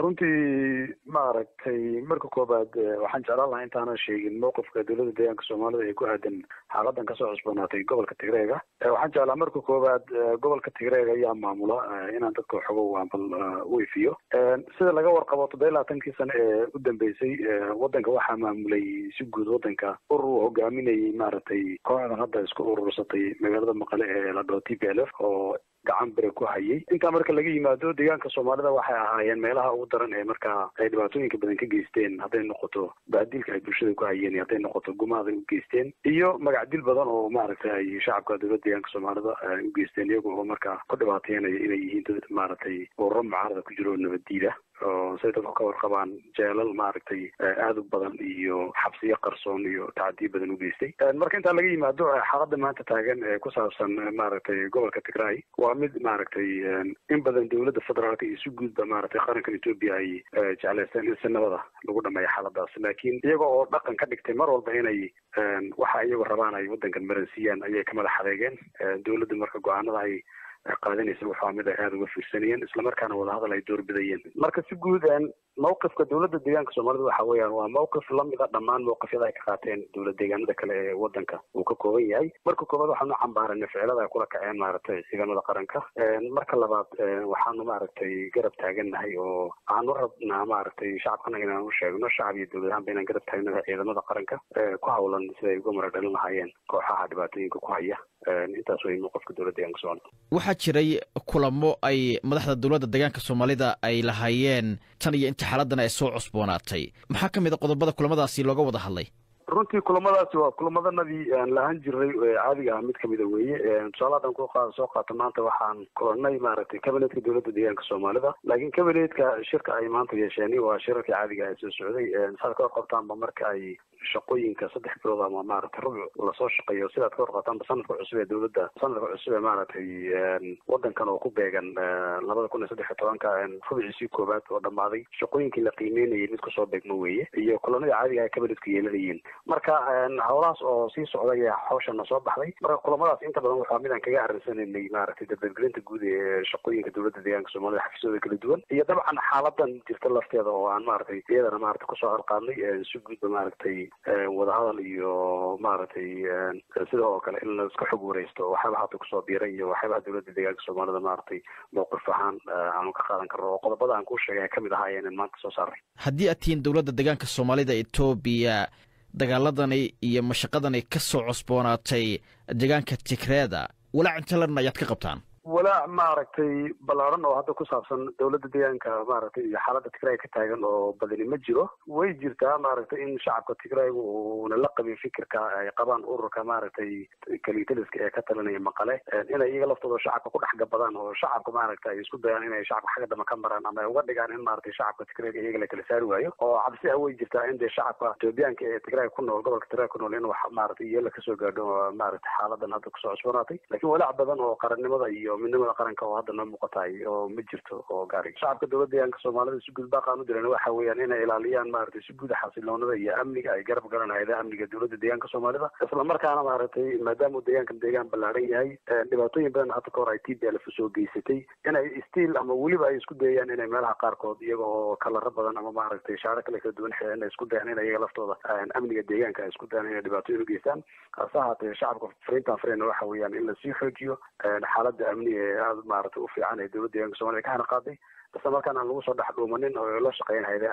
runtii maaragtay marka koobaad waxaan jeclaan lahaa intaanan sheegin mowqifka dowladda deegaanka soomaalida ee ku aadan xaaladan kasoo cusboonaatay gobolka tigreega waxaan jeclaa marka koobaad gobolka tigreega ayaa maamula inaan dadka xogo ambal u ifiyo sida laga warqabo toddoba iyo labaatankii sano ee u dambeysay wadanka waxaa maamulay si guud wadanka urur uu hogaaminayay maaragtay kooxdan hadda isku urursatay magaalada maqale ee la dhaho t p l f oo gacan bere ku hayay intaa marka laga yimaado deegaanka soomaalida waxay ahaayeen meelaha ugu daran ee markaa ay dhibaatooyinka badan ka geysteen hadday noqoto baadilka ay bulshada ku hayeen iyo hadday noqoto gumaada u geysteen iyo magacdil badan oo maaragtay ay shacabka dowladda deegaanka soomaalida u geysteen iyaga oo markaa ku dhibaateynaya inay yihiin dad maaragtay ururo mucaarada ku jiro oo nabaddiida oo say dadku ka warqabaan jeelal maaragtay aada u badan iyo xabsiyo qarsoon iyo tacadiyo badan u geystay marka intaa laga yimaado xaalada maanta taagan ee ku saabsan maaragtay gobolka tigray waa mid maaragtay in badan dowladda federaalka iyo si guudba maaragtay qarankan etoobiya ay jeclaysteen in si nabada lagu dhameeyo xaaladaas laakiin iyaga oo dhaqan ka dhigtay mar walba inay waxa iyagu rabaan ay wadankan maransiiyaan ayay ka madax adeegeen dowladda marka go-aanada ay qaadanaysa waxaa mid ay aada uga fiirsanayeen islamarkaana wadahadal ay doorbidayeen marka si guud mawqifka dowladda deegaanka soomaalida waxa weeyaan waa mawqif lamida dhammaan mawqifyada ay ka qaateen dowlad deegaanada kale ee wadanka uu ka kooban yahay marka koobaad waxaanu cambaaranay ficilada ay kula kaceen maaragtay ciidamada qaranka marka labaad waxaanu maaragtay garab taagannahay oo waxaanu rabnaa maaragtay shacabkana inaan u sheegno shacab iyo dowlad ahaanba inaan garab taagnahay ciidamada qaranka ku hawlan sida ay uga mara dhalin lahaayeen kooxaha dhibaatooyinka ku haya intaas way mawqifka dowladda deegaanka soomaalida waxaa jiray kulamo ay madaxda dowladda deegaanka soomaalida ay lahaayeen tan iyo inta xaaladan ay soo cusboonaatay maxaa ka mid a qodobada kulamadaasi looga wada hadlay runtii kulamadaasi waa kulamadanadii aan lahaan jiray caadiga ah mid kamida weeye tusaale hadan ku soo qaato maanta waxaan kulanay maaragtay kabinetka dowladda deegaanka soomaalida laakiin kabinetka shirka ay maanta yeesheen waa shirarkii caadiga ah soo socday saad ka warqabtaanba marka ay shaqooyinka saddex bilood ama maaragtay rubuc lasoo shaqeeyo sidaad ka warqabtaanba sanadka cusub ee dowladda sanadka cusub ee maaragtay wadankan oo ku beegan labada kun iyo saddex iyo tobanka rubiciisii koowaad oo dhammaaday shaqooyinkii la qiimeynayay mid kusoo beegmo weeye iyo kulanadii caadiga ah kabinetku yeelanayeen marka howlahaas oo sii socday ayaa hawshana soo baxday marka kulamadaas inta badan waxaa mid aan kaga arrinsananay maaragtay dabadgelinta guud ee shaqooyinka dowladda deegaanka soomaalida xafiisyada kala duwan iyo dabcan xaaladan jirta lafteeda oo aan maaragtay iyadana maaragtay kusoo harqaadnay si guudba maaragtay wadahadal iyo maaragtay sida oo kale in la iska xog wareysto waxyaaba hadda kusoo biiray iyo waxyaabaha dowladda deegaanka soomaalida maaragtay mowqif ahaan aanu ka qaadan karno oo qodobada aan kuu sheegay kamid ahaayeen maanta soo saaray haddii aad tihiin dowladda deegaanka soomaalida etoobiya dagaaladani iyo mashaqadani ka soo cosboonaatay deegaanka tigreeda walaac intalan ayaad ka qabtaan walaac maaragtay ballaaran oo hadda ku saabsan dowladda deegaanka maaragtay iyo xaaladda tigray ka taagan oo badani ma jiro way jirtaa maaragtay in shacabka tigrayga uuna la qabin fikirka ay qabaan ururka maaragtay kalitaliska ee ka talinaya maqale inay iyaga laftooda shacabka ku dhex gabadaan oo shacabka maaragta ay isku dayaan inay shacabka xagga dama ka maraan ama ay uga dhigaan in maaragtay shacabka tigrayga iyaga la kala saari waayo oo cabsi ah way jirtaa in dee shacabka etoobiyaanka ee tigray ku nool gobolka tigray ku nool in wax maaragtay iyala kasoo gaadho maaragtay xaaladan hadda kusoo cusboonaatay laakiin walaac badan oo qarannimada iyo midnimada qaranka oo hadda noo muuqatahay oo ma jirto oo gaari shacabka dowladda deegaanka soomaalida si guud baaqaan u diran waxa weeyaan inay ilaaliyaan maaragtay si guud xasiloonada iyo amniga ay garab garan hayadaha amniga dowladda deegaanka soomaalida islamarkaana maaragtay maadaama uu deegaankan deegaan ballaaran yahay dhibaatooyin badan hadda ka hor ay t b l soo geysatay inay stiil ama weliba ay isku dayayaan inay meelaha qaarkood iyaga oo kalaro badan ama maaragtay shaaro kale kala duwan xeean ay isku dayaan in iyaga laftooda amniga deegaanka ay isku dayaan inay dhibaatooyin u geystaan hase ahaatee shacabka fariintan fareyna waxa weeyaan in lasii xoojiyo xaaladda amni ee aada maaragtay u fiican ee dowladda deegaanka soomaliya ka hana qaaday isla markaana aan lagu soo dhex dhuumanin oo la shaqeyn hayda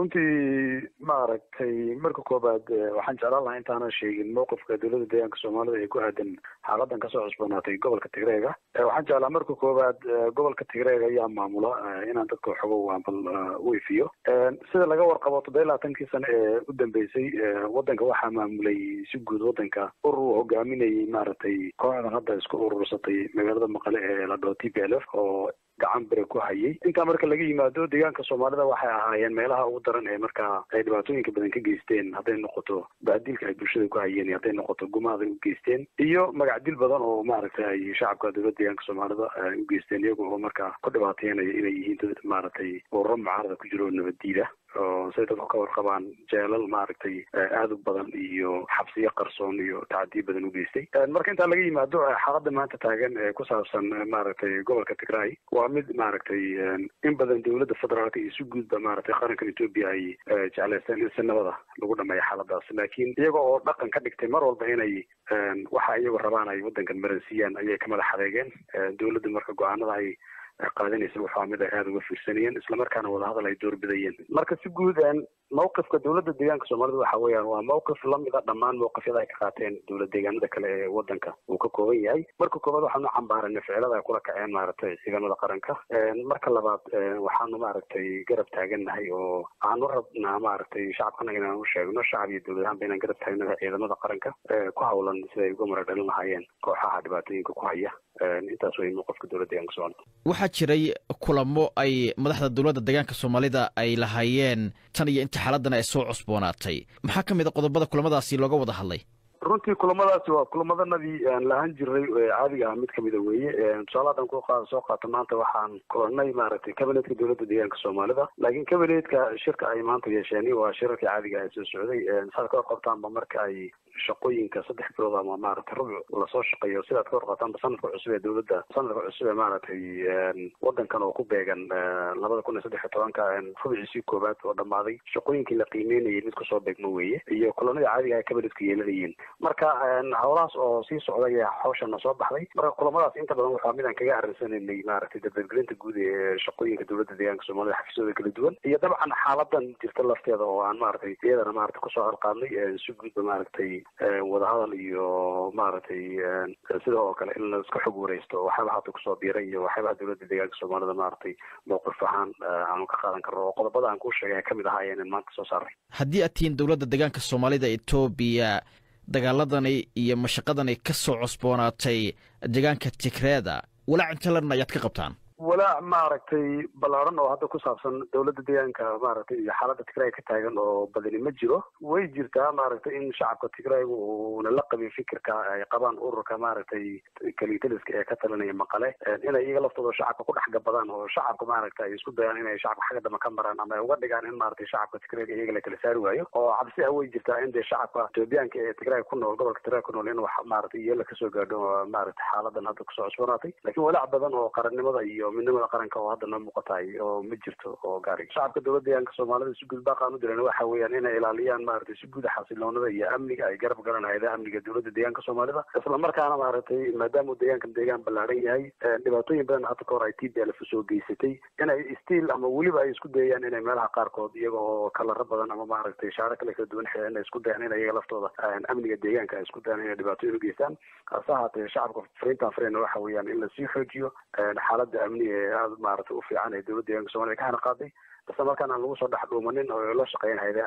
runtii maaragtay marka koobaad waxaan jeclaan lahaa intaanan sheegin mowqifka dowladda deegaanka soomaalida ee ku aadan xaaladan kasoo cusboonaatay gobolka tigreega waxaan jeclaa marka koobaad gobolka tigreega ayaa maamula inaan dadka xogo ambal u ifiyo sida laga warqabo toddoba iyo labaatankii sano ee u dambeysay wadanka waxaa maamulay si guud wadanka urur uu hogaaminayay maaragtay kooxdan hadda isku urursatay magaalada maqale ee la dhaho t p l f oo gacan bere ku hayay intaa marka laga yimaado deegaanka soomaalida waxay ahaayeen meelaha ugu daran ee markaa ay dhibaatooyinka badan ka geysteen hadday noqoto baadilka ay bulshada ku hayeen iyo hadday noqoto gumaada u geysteen iyo magacdil badan oo maaragtay ay shacabka dowladda deegaanka soomaalida u geysteen iyaga oo markaa ku dhibaateynaya inay yihiin dad maaragtay ururo mucaarada ku jiro oo nabaddiida oo say dadku ka warqabaan jeelal maaragtay aada u badan iyo xabsiyo qarsoon iyo tacadiyo badan u geystay marka intaa laga yimaado xaalada maanta taagan ee ku saabsan maaragtay gobolka tigray waa mid maaragtay in badan dowladda federaalka iyo si guudba maaragtay qarankan etoobiya ay jeclaysteen in si nabada lagu dhameeyo xaaladaas laakiin iyaga oo dhaqan ka dhigtay mar walba inay waxa iyagu rabaan ay waddankan maransiiyaan ayay ka madax adeegeen dowladda marka go-aanada ay qaadanaysa waxaa mid ay aada uga fiirsanayeen islamarkaana wadahadal ay doorbidayeen marka si guud mawqifka dowladda deegaanka soomaalida waxa weeyaan waa mawqif lamida dhammaan mawqifyada ay ka qaateen dowlad deegaanada kale ee wadanka uu ka kooban yahay marka koobaad waxaanu cambaaranay ficilada ay kula kaceen maaragtay ciidamada qaranka marka labaad waxaanu maaragtay garab taagannahay oo aanu rabnaa maaragtay shacabkanaga inaan u sheegno shacab iyo dowlad ahaanba inaan garab taagnahay ciidamada qaranka ku hawlan siday uga maradhalin lahaayeen kooxaha dhibaatooyinka ku haya intaas wey mawqifka dowladda deegaanka soomaalida waxaa jiray kulamo ay madaxda dowladda deegaanka soomaalida ay lahaayeen tan iyo inta xaaladan ay soo cusboonaatay maxaa ka mid a qodobada kulamadaasi looga wada hadlay runtii kulamadaasi waa kulamadanadii aan lahaan jiray caadiga ah mid kamida weeye tusaale hadan ku soo qaato maanta waxaan kulanay maaragtay cabinetka dowladda deegaanka soomaalida laakiin cabinetka shirka ay maanta yeesheen waa shirarkii caadiga ah ee soo socday saad ka warqabtaanba marka ay shaqooyinka saddex bilood ama maaragtay rubuc lasoo shaqeeyo sidaad ka warqabtaanba sanadka cusub ee dowladda sanadka cusub ee maaragtay wadankan oo ku beegan labada kun iyo saddex iyo tobanka rubiciisii koowaad oo dhammaaday shaqooyinkii la qiimeynayay mid kusoo beegmo weeye iyo kulanadii caadiga ah cabinetka yeelanayeen marka howlahaas oo sii socday ayaa hawshana soo baxday marka kulamadaas inta badan waxaa mid aan kaga arrinsananay maaragtay dardargelinta guud ee shaqooyinka dowladda deegaanka soomaalida xafiisyadooda kala duwan iyo dabcan xaaladan jirta lafteeda oo aan maaragtay iyadana maaragtay kusoo halqaadnay si guudba maaragtay wadahadal iyo maaragtay sida oo kale in la iska xog wareysto waxyaabaha hadda kusoo biiray iyo waxyaabaha dowladda deegaanka soomaalida maaragtay mowqif ahaan aanu ka qaadan karno oo qodobada aan kuu sheegay ka mid ahaayeen maanta soo saaray haddii aad tihiin dowladda deegaanka soomaalida etoobiya dagaaladani iyo mashaqadani ka soo cosboonaatay deegaanka tigreeda walaac intalan ayaad ka qabtaan walaac maaragtay ballaaran oo hadda ku saabsan dowladda deegaanka maaragtay iyo xaaladda tigray ka taagan oo badani ma jiro way jirtaa maaragtay in shacabka tigrayga uuna la qabin fikirka ay qabaan ururka maaragtay kalitaliska ee ka talinaya maqale inay iyaga laftooda shacabka ku dhex gabadaan oo shacabka maaragta ay isku dayaan inay shacabka xagga dama ka maraan ama ay uga dhigaan in maaragtay shacabka tigrayga iyaga la kala saari waayo oo cabsi ah way jirtaa in dee shacabka etoobiyaanka ee tigray ku nool gobolka tigray ku nool in wax maaragtay iyala kasoo gaadho maaragtay xaaladan hadda kusoo cusboonaatay laakiin walaac badan oo qarannimada iyo midnimada qaranka oo hadda noo muuqataay oo ma jirto oo gaari shacabka dowladda deegaanka soomaalida si guud baaqaan u diran waxa weeyaan inay ilaaliyaan maaragtay si guud xasiloonada iyo amniga ay garab garan hayadaha amniga dowladda deegaanka soomaalida islamarkaana maaragtay maadaama uu deegaankan deegaan ballaaran yahay dhibaatooyin badan hadda kahor ay t b lf soo geysatay inay stiil ama weliba ay isku dayayaan inay meelaha qaarkood iyaga oo kalaro badan ama maaragtay shaaro kale kala duwan xeean ay isku dayaan in iyaga laftooda amniga deegaanka ay isku dayaan inay dhibaatooyin u geystaan hase ahaatee shacabka fariintan fareyna waxa weeyaan in lasii xoojiyo xaaladda amni ee aada maaragtay u fiican ee dowladda deegaanka soomaliya ka hana qaaday isla markaana aan lagu soo dhex dhuumanin oo la shaqeyn hayda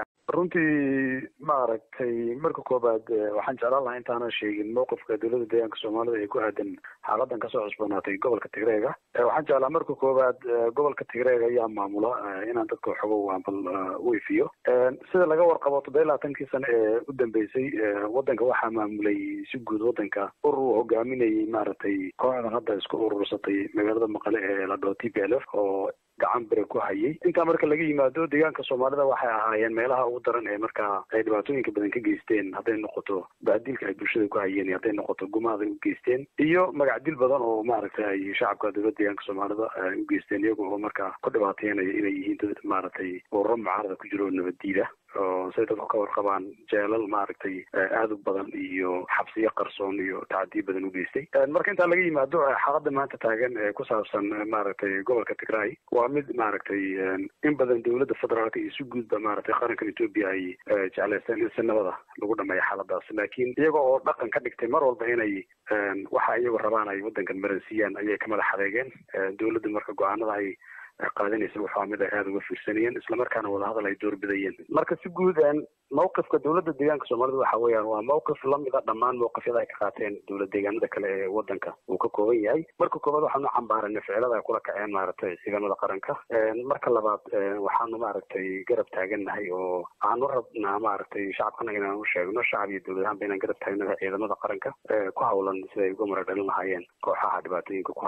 runtii maaragtay marka koobaad waxaan jeclaan lahaa intaanan sheegin mowqifka dowladda deegaanka soomaalida ee ku aadan xaaladan kasoo cusboonaatay gobolka tigreega waxaan jeclaa marka koobaad gobolka tigreega ayaa maamula inaan dadka xogo waanbal u ifiyo sida laga warqabo toddoba iyo labaatankii sano ee u dambeysay wadanka waxaa maamulay si guud wadanka urur uu hogaaminayay maaragtay kooxdan hadda isku urursatay magaalada maqale ee la dhaho t p l f oo gacan bere ku hayay intaa marka laga yimaado deegaanka soomaalida waxay ahaayeen meelaha ugu daran ee markaa ay dhibaatooyinka badan ka geysteen hadday noqoto bahdilka ay bulshada ku hayeen iyo hadday noqoto gumaad ay u geysteen iyo magacdil badan oo maaragtay ay shacabka dowladda deegaanka soomaalida u geysteen iyaga oo markaa ku dhibaateynaya inay yihiin dad maaragtay ururo mucaarada ku jiro oo nabaddiida oo say dadku ka warqabaan jeelal maaragtay aada u badan iyo xabsiyo qarsoon iyo tacadiyo badan u geystay marka intaa laga yimaado xaalada maanta taagan ee ku saabsan maaragtay gobolka tigray waa mid maaragtay in badan dowladda federaalka iyo si guudba maaragtay qarankan etoobiya ay jeclaysteen in si nabada lagu dhameeyo xaaladaas laakiin iyaga oo dhaqan ka dhigtay mar walba inay waxa iyagu rabaan ay wadankan maransiiyaan ayay ka madax adeegeen dowladda marka go-aanada ay qaadanaysa waxaa mid ay aada uga fiirsanayeen islamarkaana wadahadal ay doorbidayeen marka si guud mawqifka dowladda deegaanka soomaalida waxa weeyaan waa mawqif lamida dhammaan mawqifyada ay ka qaateen dowlad deegaanada kale ee wadanka uu ka kooban yahay marka koobaad waxaanu cambaaranay ficilada ay kula kaceen maaragtay ciidamada qaranka marka labaad waxaanu maaragtay garab taagannahay oo aanu rabnaa maaragtay shacabkanaga inaan u sheegno shacab iyo dowlad ahaanba inaan garab taagnahay ciidamada qaranka ku hawlan siday uga maradhalin lahaayeen kooxaha dhibaatooyinka ku haya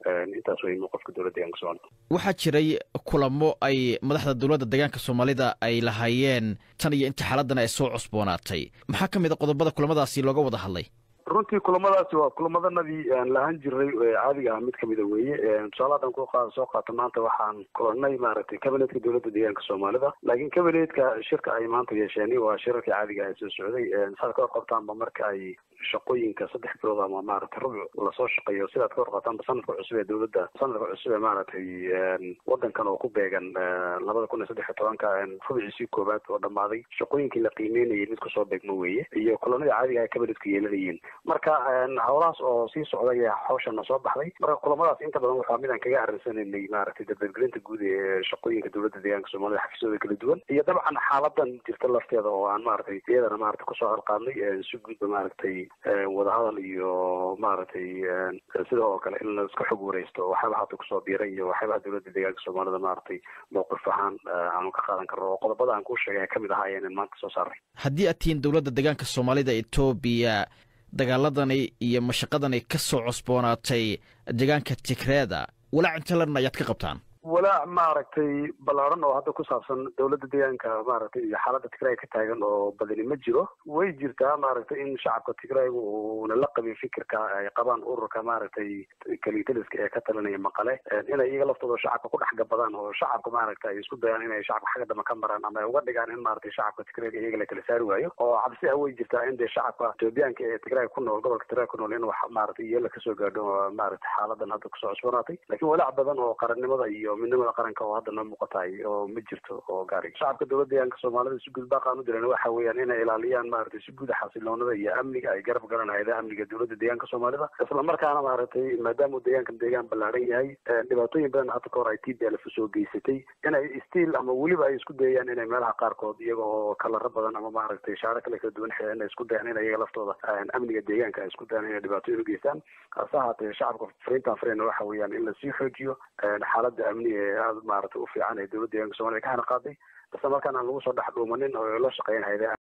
intaas way qofka dowladda deegaanka soomaalida waxaa jiray kulamo ay madaxda dowladda deegaanka soomaalida ay lahaayeen tan iyo inta xaaladdan ay soo cusboonaatay maxaa ka mid a qodobada kulamadaasi looga wada hadlay runtii kulamadaasi waa kulamadanadii aan lahaan jiray caadiga ah mid kamida weeye tusaale hadan ku soo qaato maanta waxaan kulanay maaragtay cabinetka dowladda deegaanka soomaalida laakiin cabinetka shirka ay maanta yeesheen waa shirarkii caadiga ah soo socday saad ka warqabtaanba marka ay shaqooyinka saddex bilood ama maaragtay rubuc lasoo shaqeeyo sidaad ka warqabtaanba sanadka cusub ee dowladda sanadka cusub ee maaragtay wadankan oo ku beegan labada kun iyo saddex iyo tobanka rubciisii koowaad oo dhammaaday shaqooyinkii la qiimeynayay mid kusoo beegmo weeye iyo kulanadii caadiga ah cabinetku yeelanayeen marka howlahaas oo sii socday ayaa hawshana soo baxday marka kulamadaas inta badan waxaa mid aan kaga arrinsananay maaragtay dardargelinta guud ee shaqooyinka dowladda deegaanka soomaalida xafiisyadooda kala duwan iyo dabcan xaaladan jirta lafteeda oo aan maaragtay iyadana maaragtay kusoo halqaadnay si guudba maaragtay wadahadal iyo maaragtay sida oo kale in la iska xog wareysto waxyaaba hata kusoo biiray iyo waxyaabaha dowladda deegaanka soomaalida maaragtay mowqif ahaan aanu ka qaadan karno oo qodobada aan kuu sheegay kamid ahaa ayaan maanta soo saaray haddii aad tihiin dowladda deegaanka soomaalida etoobiya dagaaladani iyo mashaqadani ka soo cusboonaatay deegaanka tigreeda walaac intalan ayaad ka qabtaan walaac maaragtay ballaaran oo hadda ku saabsan dowladda deegaanka maaragtay iyo xaaladda tigray ka taagan oo badani ma jiro way jirtaa maaragtay in shacabka tigrayga uuna la qabin fikirka ay qabaan ururka maaragtay kalitaliska ee ka talinaya maqale inay iyaga laftooda shacabka ku dhex gabadaan oo shacabka maaragtay ay isku dayaan inay shacabka xagga dama ka maraan ama ay uga dhigaan in maaragtay shacabka tigrayga iyaga la kala saari waayo oo cabsi ah way jirtaa in dee shacabka etoobiyaanka ee tigray ku nool gobolka tigray ku nool in wax maaragtay iyala kasoo gaadho maaragtay xaaladan hadda kusoo cusboonaatay laakiin walaac badan oo qarannimada iyo midnimada qaranka oo hadda noo muuqataay oo ma jirto oo gaari shacabka dowladda deegaanka soomaalida si guud baaqaan u diran waxa weeyaan inay ilaaliyaan maaragtay si guud xasiloonada iyo amniga ay garab garan hayadaha amniga dowladda deegaanka soomaalida isla markaana maaragtay maadaama uu deegaankan deegaan ballaaran yahay dhibaatooyin badan hadda kahor ay t b lf soo geysatay inay stiil ama weliba ay isku dayayaan inay meelaha qaarkood iyaga oo kalaro badan ama maaragtay shaaro kale kala duwan xeean ay isku dayaan in iyaga laftooda amniga deegaanka ay isku dayaan inay dhibaatooyin u geystaan hase ahaatee shacabka fariintan fareyna waxa weeyaan in lasii xoojiyo xaaladda amniga ee aada maaragtay u fiican ee dowladda deegaanka soomaliya ka hana qaaday isla markaana aan lagu soo dhex dhuumanin oo la shaqeyn hayda